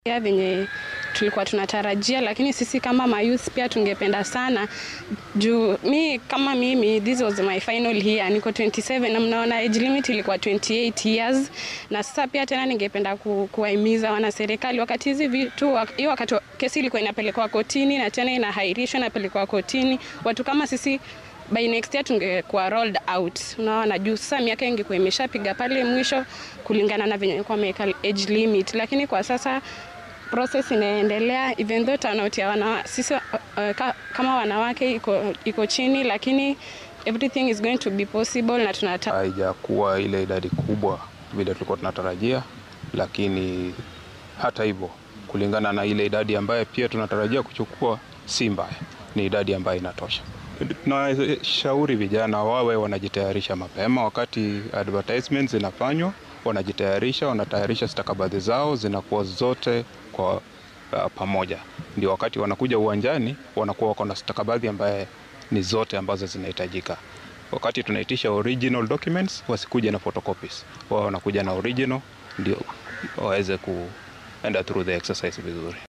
ya venye tulikuwa tunatarajia, lakini sisi kama mayouth pia tungependa sana juu mi kama mimi this was my final year, niko 27 na mnaona age limit ilikuwa 28 years, na sasa pia tena ningependa ku, kuwahimiza wana serikali wakati hizi vitu hiyo wakati kesi ilikuwa inapelekwa kotini na tena inahairishwa inapelekwa kotini, watu kama sisi by next year tungekuwa rolled out, unaona juu sasa miaka ingekuwa imeshapiga pale mwisho kulingana na venye kwa wameweka age limit, lakini kwa sasa process inaendelea even though turnout ya wana, sisi uh, ka, kama wanawake iko, iko chini, lakini everything is going to be possible na tunata haijakuwa ile idadi kubwa vile tulikuwa tunatarajia, lakini hata hivyo, kulingana na ile idadi ambayo pia tunatarajia kuchukua, si mbaya, ni idadi ambayo inatosha. Tunashauri vijana wawe wanajitayarisha mapema, wakati advertisements zinafanywa, wanajitayarisha, wanatayarisha stakabadhi zao, zinakuwa zote kwa uh, pamoja, ndio wakati wanakuja uwanjani wanakuwa wako na stakabadhi ambaye ni zote ambazo zinahitajika. Wakati tunaitisha original documents, wasikuje na photocopies, wao wanakuja na original ndio waweze kuenda through the exercise vizuri.